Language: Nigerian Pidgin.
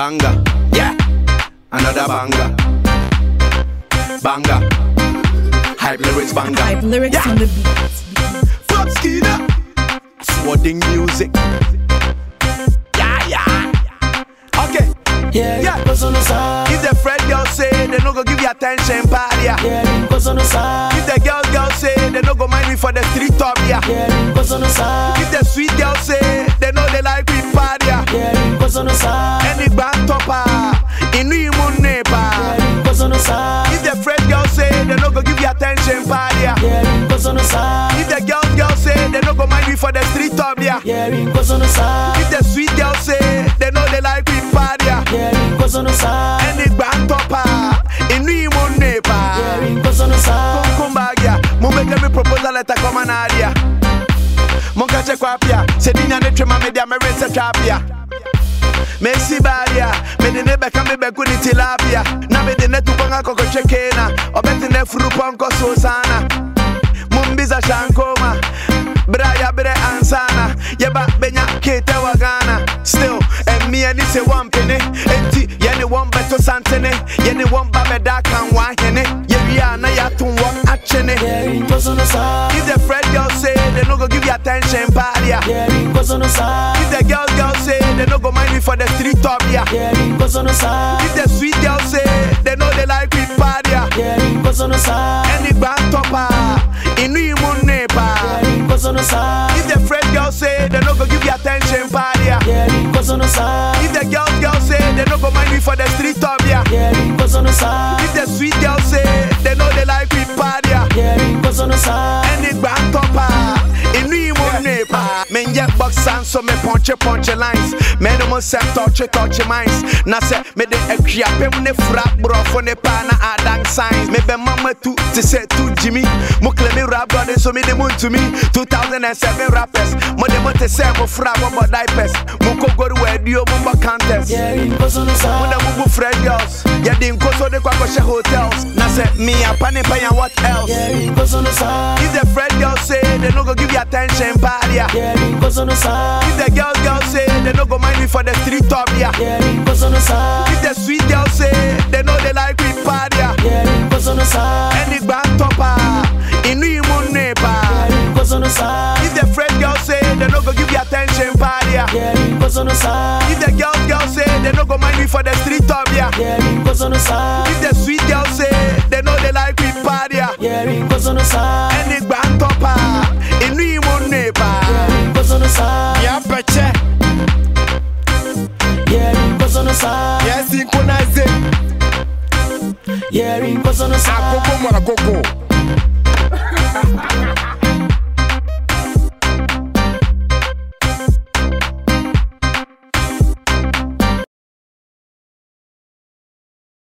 Banger, yeah, another banger. Banger, hype lyrics banger. Hype lyrics yeah. on the beat. Flop Skinner, swording music. Yeah, yeah. Okay, Yeah, Yeah. cause on the side. if the friend girl say they no go give you attention, party. yeah. Yeah, cause on the side. If the girl girl say they no go mind me for the street top, yeah. Yeah, cause on the side. If the sweet girl say they know they like we party, yeah. Yeah, cause on the side. Any band topper, inu imu nepa. Yeah, cause on the side. If the friend girl say they no go give you attention, party. yeah. Yeah, cause on the side. If the girl girl say they no go mind me for the street top, yeah. Yeah, cause on the side. If the sweet girl say they know they like we party, yeah. Yeah, cause on the side. Any band topper, inu imu nepa. Yeah, cause on the side. Come back, yeah. Mo make every proposal letter come an idea. Mo catch kwa pia. Se dinya ne twema me dia me rinse twa pia. Me si baria, me de ne beka me beku ni tilapia. Na me de ne tu bonga koko chekena. Obeti ne furu ponko so sana. Mumbiza shankoma. Braya bre ansana. Yeba benya kete wagana. Still, and me and this one penny. Enti, yeni one beto santene. Yeni one babe da kan wahene. Yebi na ya tun one achene. Yeah, cause on the side. If the friend girl say they no go give you attention, party. yeah. Yeah, cause on the side. If the girl girl say they no go mind me for the street top, yeah. Yeah, cause on the side. If the sweet girl say they know they like we party, yeah. Yeah, cause on the side. Any band topper, inu imu nepa. Yeah, cause on the side. If the friend girl say they no go give you attention, party, yeah. Yeah, cause on the side. If the girl girl say they no go mind me for the street top, yeah. Yeah, cause on the side. If the sweet girl say they know they like we party, yeah. Yeah, cause on the side. Any band topper, inu imu nepa. Men get box and so me punch punch lines. Men no more set touch touch minds. Na se me de ekria pem ne fra bro for ne pa na adang signs. Me be mama tu to say tu Jimmy. Mo claim me rap brother so me de moon to me. 2007 rappers. Mo de mo te say mo fra mo bo diapers. Mo ko go to radio mo bo contest. Yeah, cause on the Mo na side. mo bu friend girls. Ya din ko so de kwa ko she hotels. Na se me a pan pa ya what else? Yeah, cause on the side. If the friend girl say they no go give you attention, party. yeah. Yeah, cause on the side. If the girl girl say they no go mind me for the street top, yeah. Yeah, cause on the side. If the sweet girl say they know they like we party, yeah. Yeah, cause on the side. Any band topper, inu imu nepa. Yeah, cause on the side. If the friend girl say they no go give you attention, party, yeah. Yeah, cause on the side. If the girl girl say they no go mind me for the street top, yeah. Yeah, cause on the side. If the sweet girl say they know they like we party, yeah. Yeah, cause on the side. Any band topper, inu imu nepa. Yeah, cause on the side. Yeah, peche. Yeah, cause on the side. Yeah, synchronize. Yeah, cause on the side. Akoko mwa akoko.